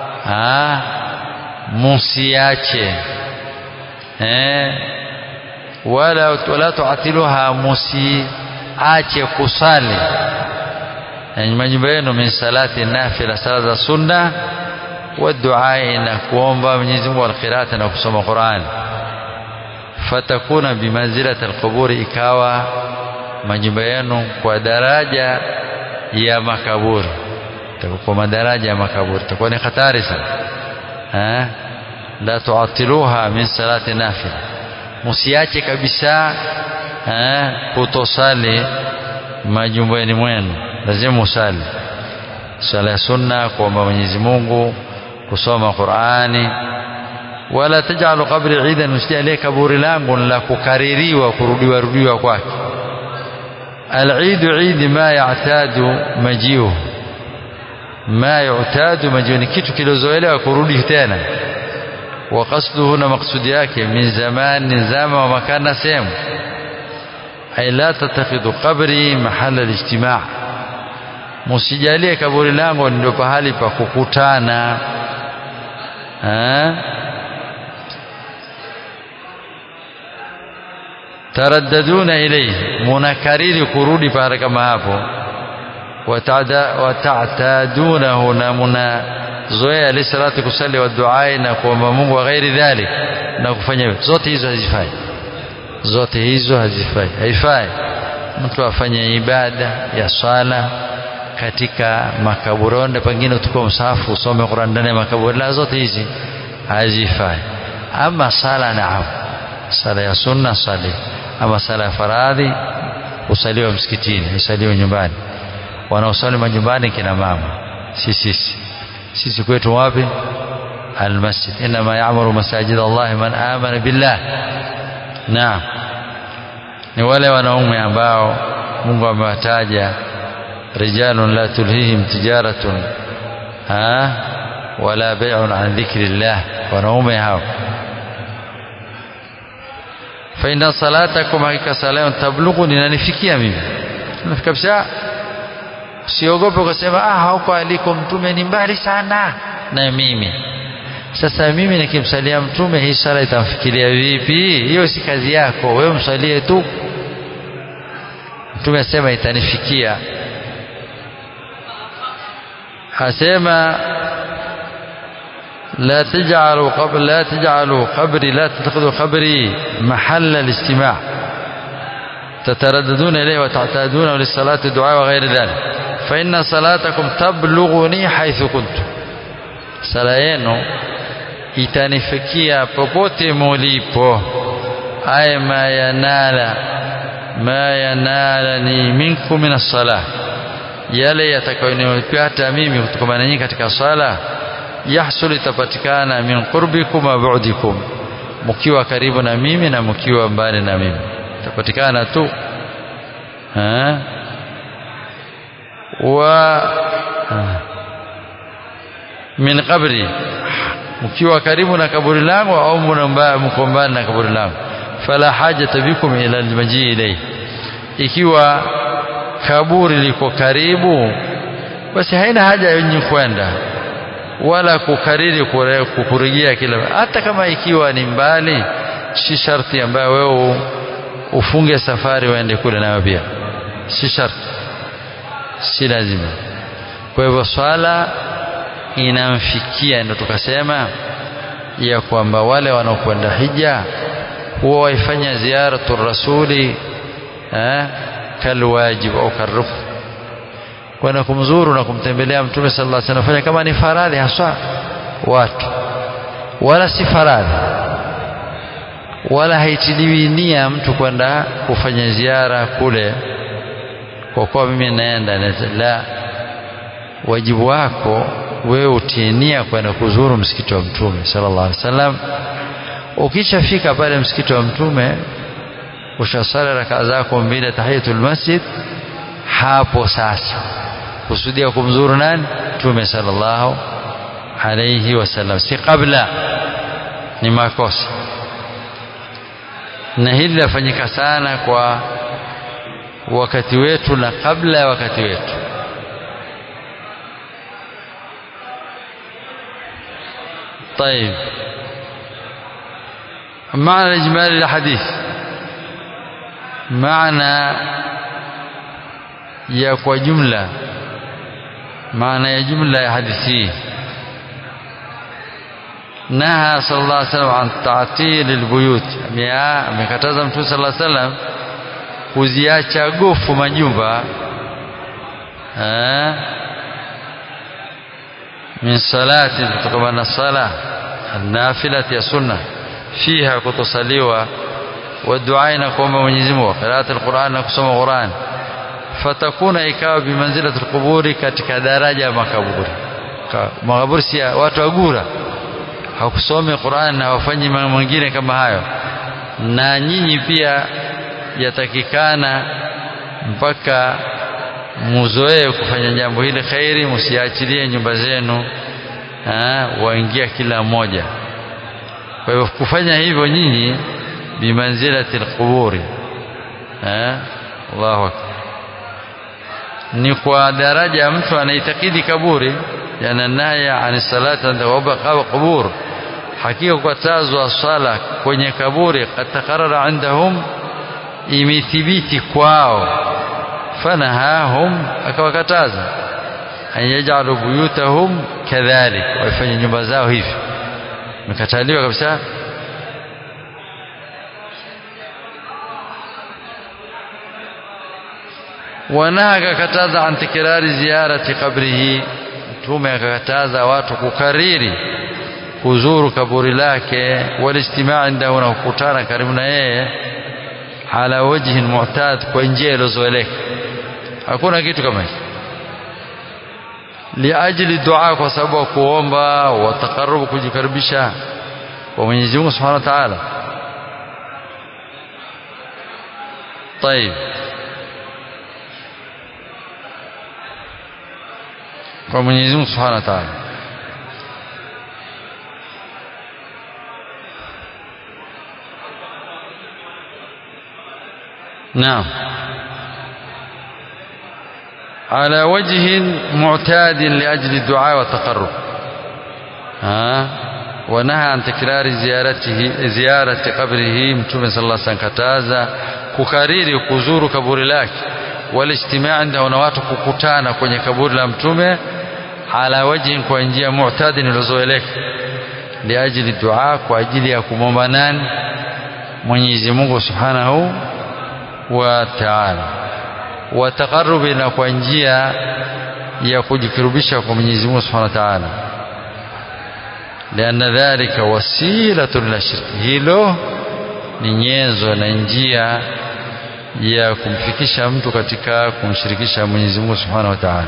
musiache eh, wala wala tuatiluha musiache kusali yani majumba yenu min salati nafila sala za sunna wa duai na kuomba Mwenyezi Mungu alqiraata na kusoma Qur'an fatakuna bimanzilati alquburi ikawa majumba yenu kwa daraja ya makaburi kwa madaraja ya makaburi itakuwa ni hatari sana eh la tuatiluha min salati nafila msiache kabisa eh kutosali majumbani mwenu lazima musali sala ya sunna kuomba Mwenyezi Mungu kusoma Qur'ani wala tajalu qabri idan msijalie kaburi langu la kukaririwa kurudiwa rudiwa kwake العيد عيد ما يعتاد مجيئه ما يعتاد مجيئه ni kitu kilozoelewa kurudi tena wa qasduhu na maksudi yake min zamani zama wa makana sehemu ay la tattakhidhu qabri mahala alijtimaa musijalie kaburi langu ndio pahali pa kukutana taraddaduna ilayhi munakariri kurudi pale kama hapo watatadunahu na munazoea lisalati kusali wa duai na kuomba Mungu wa ghairi dhalik na kufanya hivyo zote hizo hazifai zote hizo hazifai haifai mtu afanye ibada ya swala katika makaburonde pengine utukue msahafu usome Qur'an ndani ya makaburi la zote hizi hazifai ama sala naam sala ya sunna sali ama sala ya faradhi usaliwe msikitini usaliwe nyumbani wanaosali majumbani kina mama si sisi sisi kwetu wapi almasjid inma ya'muru masajid Allah man amana billah naam ni wale wanaume ambao Mungu amewataja rijalun la tulhihim tijaratun ha wala bai'un an dhikrillah wanaume hao fa inna salatakum hakika sala tablughuni inanifikia mimi kabisa usiogope kusema ah huko aliko mtume ni mbali sana na mimi sasa mimi nikimsalia mtume hii sala itamfikiria vipi hiyo si kazi yako wewe msalie tu mtume asema itanifikia asema لا تجعلوا قبر لا تجعلوا قبري لا تتخذوا قبري محل الاجتماع تترددون إليه وتعتادونه للصلاة الدعاء وغير ذلك فإن صلاتكم تبلغني حيث كنت sala yenu itanifikia popote mulipo ay ma yanala ma yanala ni minkum min as-salah yale yatakayonipata mimi kutokana nyinyi katika sala yahsul itapatikana min qurbikum wa bu'dikum mkiwa karibu na mimi na mkiwa mbali na mimi itapatikana tu ha wa min qabri mkiwa karibu na kaburi langu au mko mbali na kaburi langu fala hajata bikum ila almaji ilay ikiwa kaburi liko karibu basi haina haja yenye kwenda wala kukariri kukurejea kila hata kama ikiwa ni mbali si sharti ambayo wewe ufunge safari uende kule nayo pia si sharti si lazima kwa hivyo swala inamfikia ndio tukasema ya kwamba wale wanaokwenda hija huwa waifanya ziaratu rasuli eh, kalwajib au karukn kwenda kumzuru na kumtembelea mtume sallallahu alaihi wasallam fanya kama ni faradhi haswa watu wala si faradhi wala haitiliwi nia mtu kwenda kufanya ziara kule kwa kuwa mimi naenda la wajibu wako wewe utie nia kwenda kuzuru msikiti wa mtume sallallahu alaihi wasallam ukishafika pale msikiti wa mtume ushasali rakaa zako mbili tahiyatul masjid hapo sasa kusudia kumzuru nani mtume sallallahu alayhi wasallam si kabla ni makosa na hili linafanyika sana kwa wakati wetu na kabla ya wakati wetu طيب معنى الإجمالي للحديث معنى ya kwa jumla maana ya jumla ya hadithi hii naha sallallahu alaihi wasallam an ta'til albuyut amekataza mtume sallallahu alaihi wasallam kuziacha gofu majumba min salati kutokana na sala nafilati ya sunna fiha kutosaliwa wa du'a na kuomba Mwenyezi Mungu qiraat alquran na kusoma Qur'an fatakuna ikawa bimanzilati alquburi katika daraja ya makaburi makaburi si watu wagura hakusome Qur'an na wafanyi mambo mengine kama hayo na nyinyi pia yatakikana mpaka muzoee kufanya jambo hili khairi msiachilie nyumba zenu waingia kila mmoja kwa hivyo kufanya hivyo nyinyi bimanzilati alquburi Allahu akbar ni kwa daraja ya mtu anaitakidi kaburi yana naya ani salata wa qubur hakika kukatazwa sala kwenye kaburi katakarara indahum imethibiti kwao fanahahum akawakataza an yaj'alu buyutahum kadhalik waifanye nyumba zao hivi mekataliwa kabisa wanaha akakataza an tikrari ziyarati qabrihi mtume akakataza watu kukariri kuzuru kaburi lake walistimaa indahu na kukutana karibu na yeye ala wajhin mu'tad kwa njia iliyozoeleka hakuna kitu kama hicho liajli dua kwa sababu ya kuomba wa taqarrub kujikaribisha kwa Mwenyezi Mungu Subhanahu wa Ta'ala طيب kwa Mwenyezi Mungu Subhanahu wa Ta'ala نعم على وجه معتاد لأجل الدعاء والتقرب ها ونهى عن تكرار زيارته زيارة قبره متوم صلى الله عليه وسلم كتازا kukariri kuzuru kaburi lake walistimaa inda na watu kukutana kwenye kaburi la mtume ala wajhin kwa njia mu'tadin ilizoeleka liajili dua kwa ajili ya kumwomba nani Mwenyezi Mungu Subhanahu wa Ta'ala wa taqarrubi na kwa njia ya kujikurubisha kwa Mwenyezi Mungu Subhanahu wa Ta'ala lianna dhalika wasilatun la shirki hilo ni nyenzo na njia ya kumfikisha mtu katika kumshirikisha Mwenyezi Mungu Subhanahu wa Ta'ala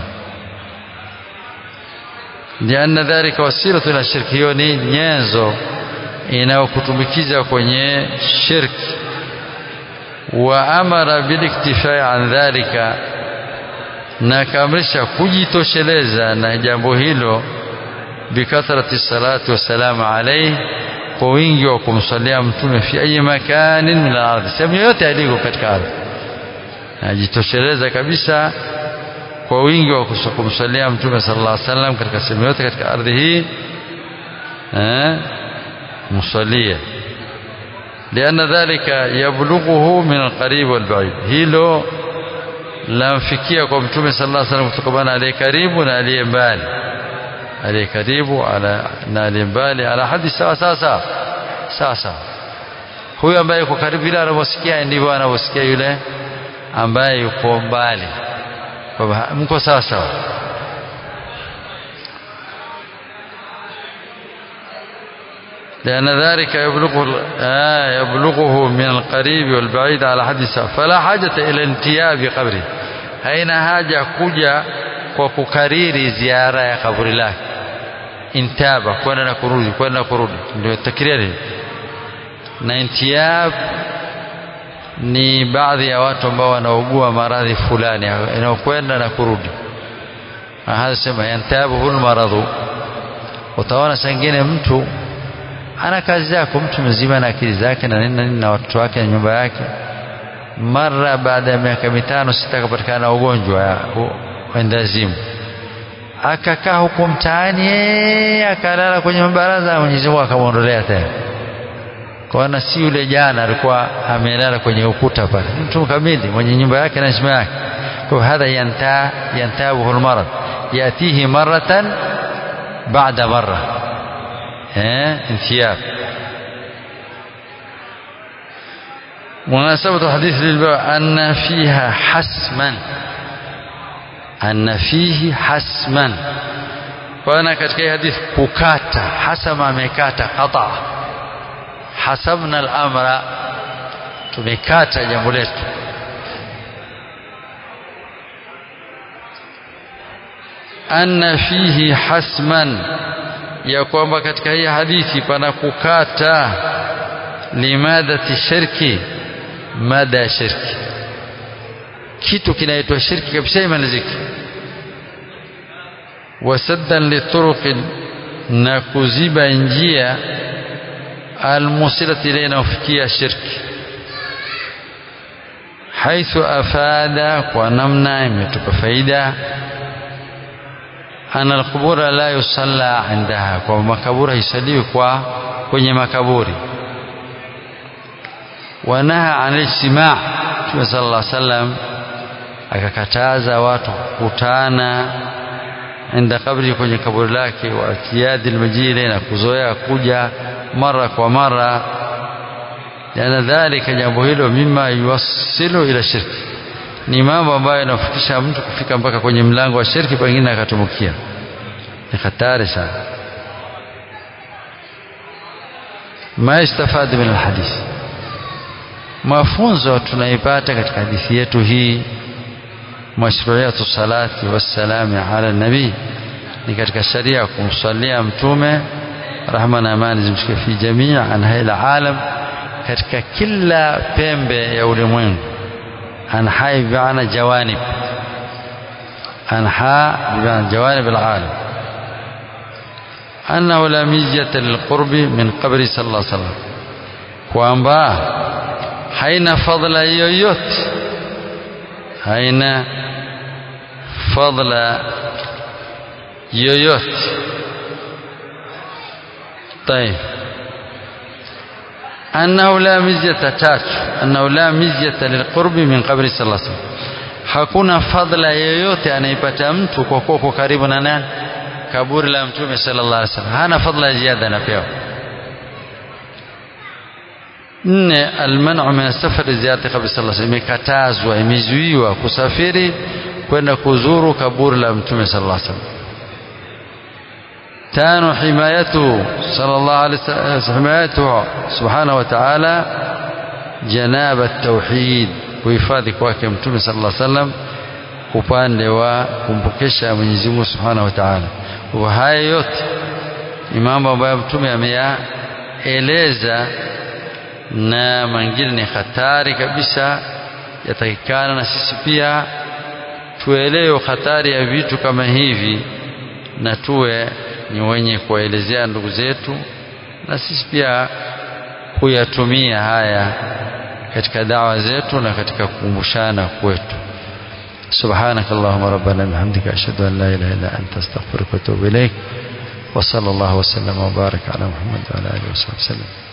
lianna dhalika wasilatu la shirki hiyo ni nyenzo inayokutumbikiza kwenye shirki wa amara biliktifai an dhalika na kaamrisha kujitosheleza na jambo hilo bikathrati salati wassalamu alayhi kwa wingi wa kumsalia mtume fi ayi makanin min al-ardh sehemu yote aliko katika ardhi ajitosheleza kabisa kwa wingi wa kumsalia mtume sallallahu alaihi wasallam katika sehemu yote katika ardhi hii eh msalia لأن ذلك يبلغه من القريب والبعيد hilo lamfikia kwa mtume sallallahu alaihi wasallam kutokana aliye karibu na aliye mbali aliye karibu na aliye mbali ala hadi sawa sawa sawa sawa sawa huyu ambaye yuko karibu ile anavyosikia ndivyo anavyosikia yule ambaye yuko mbali kwa mko sawa sawa لأن ذلك يبلغه آه يبلغه من القريب والبعيد على حد سواء فلا حاجة إلى انتياب قبره haina haja kuja kwa kukariri ziara ya kaburi lake intaba kwenda na kurudi kwenda na kurudi ndio takriri na intiyab ni baadhi ya watu ambao wanaugua maradhi fulani inayokwenda na kurudi hasa sema yantabuhu maradhu utaona sangine mtu ana kazi yako mtu mzima na akili zake na nini na nini na watoto wake na nyumba yake mara baada ya miaka mitano sita akapatikana ugonjwa wendazimu akakaa huko mtaani akalala kwenye mabaraza Mwenyezi Mungu akamwondolea tena kwaona si yule jana alikuwa amelala kwenye ukuta pale mtu kamili mwenye nyumba yake na heshima yake kwa hadha yanta yantabuhu almarad yatihi maratan baada marra eh intiyab مناسبة الحديث للبيع أن فيها حسما أن فيه حسما وأنا katika hadith kukata hasama amekata qata hasabna al-amra tumekata jambo letu anna fihi hasman ya kwamba katika hii hadithi pana kukata limadati shirki mada ya shirki kitu kinaitwa shirki kabisa imalizike wasaddan lituruqin na kuziba njia almusilati ile inayofikia shirki haithu afada kwa namna imetupa faida ana alqubura la yusalla indaha kwa makaburi haisaliwi kwa kwenye makaburi wanaha an ijtimaa Mtume sallallahu alaihi wasallam akakataza watu kukutana inda kabri kwenye kaburi lake wa atiyadi almajili na kuzoea kuja mara kwa mara yana dhalika jambo hilo mima yuwassilu ila shirki ni mambo ambayo yanafikisha mtu kufika mpaka kwenye mlango wa shirki pengine akatumukia ni hatari sana ma istafadi min alhadith mafunzo tunaipata katika hadithi yetu hii mashruiyatu salati wassalami ala nabii ni katika sharia kumsalia mtume rahma na amani zimshike fi jamii anhai alam katika kila pembe ya ulimwengu anhai bimaana jawanib anha bimaana jawanib alalam annahu la mizjata lilqurbi min qabri sallallahu alaihi wasallam kwamba haina fadla yoyote haina fadla yoyote طيب أنه لا مزية تات أنه لا مزية للقرب من قبر صلى الله عليه وسلم hakuna fadla yoyote anaipata mtu kwa kuwa karibu na nani kaburi la mtume sallallahu alaihi wasallam hana fadla ya ziada anapewa nne almanu min safari ziyarati qabri sallallahu alaihi wasallam imekatazwa imezuiwa kusafiri kwenda kuzuru kaburi la mtume sallallahu alaihi wasallam tano himayatu sallallahu alaihi wasallam himayatu subhanahu wa ta'ala janaba tauhid kuhifadhi kwake mtume sallallahu alaihi wasallam upande wa kumpokesha Mwenyezi Mungu subhanahu wa ta'ala kwa haya yote ni mambo ambayo mtume ameyaeleza na mengine ni hatari kabisa yatakikana na sisi pia tuelewe hatari ya vitu kama hivi na tuwe ni wenye kuwaelezea ndugu zetu na sisi pia kuyatumia haya katika dawa zetu na katika kukumbushana kwetu سبحانك اللهم ربنا بحمدك أشهد أن لا إله إلا أنت أستغفرك وأتوب إليك وصلى الله وسلم وبارك على محمد وعلى آله وصحبه وسلم